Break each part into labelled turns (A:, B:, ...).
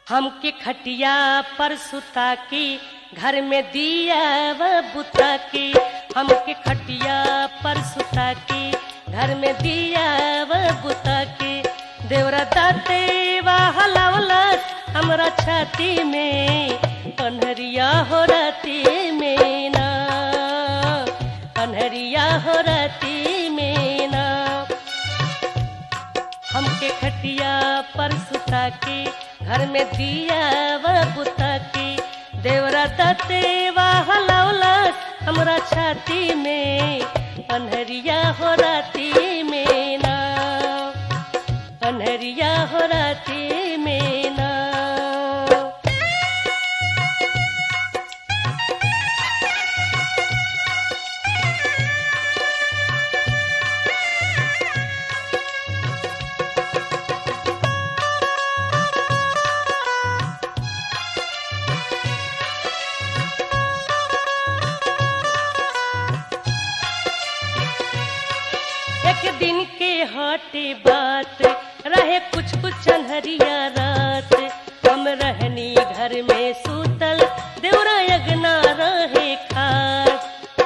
A: हमके खटिया पर सुता के घर में दिया व बुता के हमके खटिया पर सुता के घर में दिया व बुता के देवरा दाते हलावलस हमरा छाती में कन्हरिया हो राती में ना कन्हरिया हो राती में ना हमके खटिया पर सुता के घर में दिया व बुता के देवरा दते हलावलस हमरा छाती में अनहरिया हो राती में ना अनहरिया हो राती में ना एक दिन के हटे बात रहे कुछ कुछ अनहरिया रात हम रहनी घर में सूतल देवरा यगना रहे खात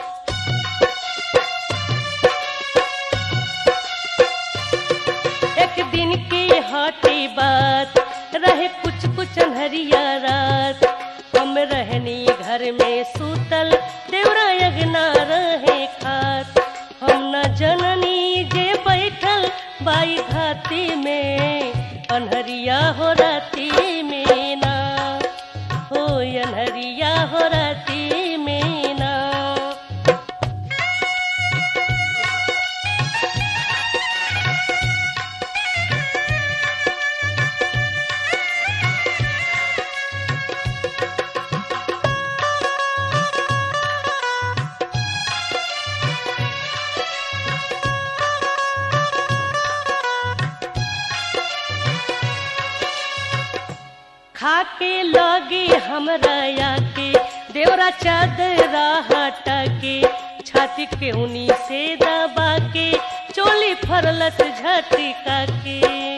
A: एक दिन की हटे बात रहे कुछ कुछ अनहरिया रात हम रहनी घर में सूतल देवरा यगना रहे खात हम न जननी जे बैठल बाई घाती में अनहरिया हो राती में ना हो अनहरिया हो राती में ना खाके लगे हमरा आके देवरा चादरा हटा के छाती के उनी से दबा के चोली फरलस झटका के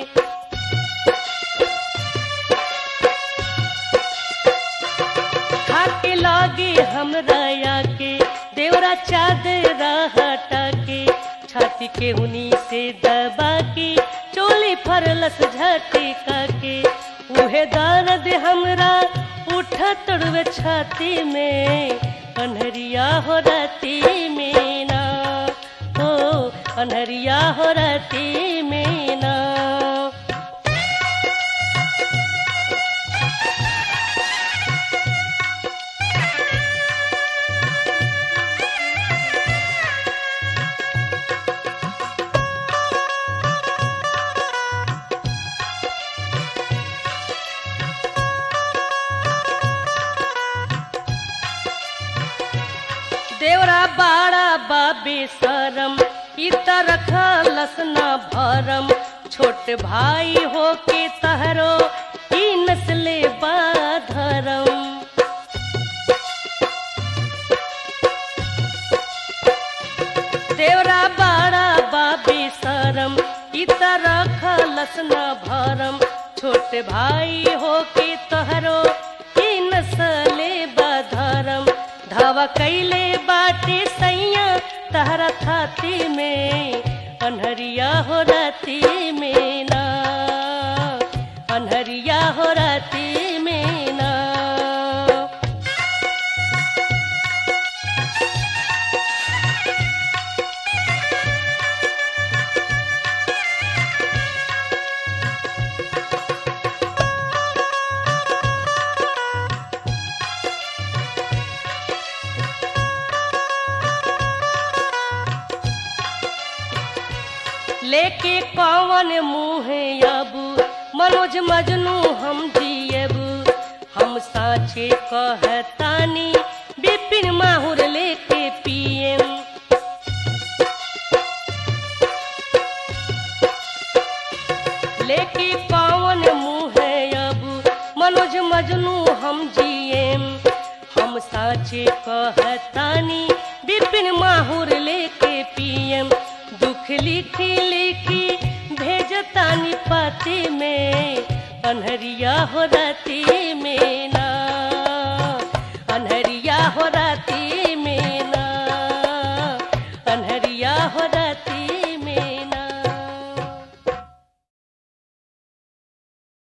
A: खाके लगे हमरा आके देवरा चादरा हटा के छाती के उनी से दबा के चोली फरलस झटका के उहे दर्द हमरा उठा तड़वे छाती में अनहरिया हो राती में ना हो अनहरिया हो राती में ना देवरा बाड़ा बाबे सरम इत रखलस न भरम छोट भाई हो के तहरो ई नस्ले बाधरम देवरा बाड़ा बाबे सरम इत रखलस न भरम छोट भाई हो के तहरो ई नस्ले बाधरम धावा कैले बाटे सैया तहरा थाती में अनहरिया हो राती में ना अनहरिया हो राती में ना लेके कौन मुँह अबू मनोज मजनू हम जियबू हम साचे कहतानी बिपिन माहुर लेके पियम लेके कौन मुँह अबू मनोज मजनू हम जियम हम साचे कहतानी बिपिन माहुर लेके पियम दुख लिखी लिखी भेजतानी पाती में अनहरिया हो राती में ना अनहरिया हो राती में ना अनहरिया हो राती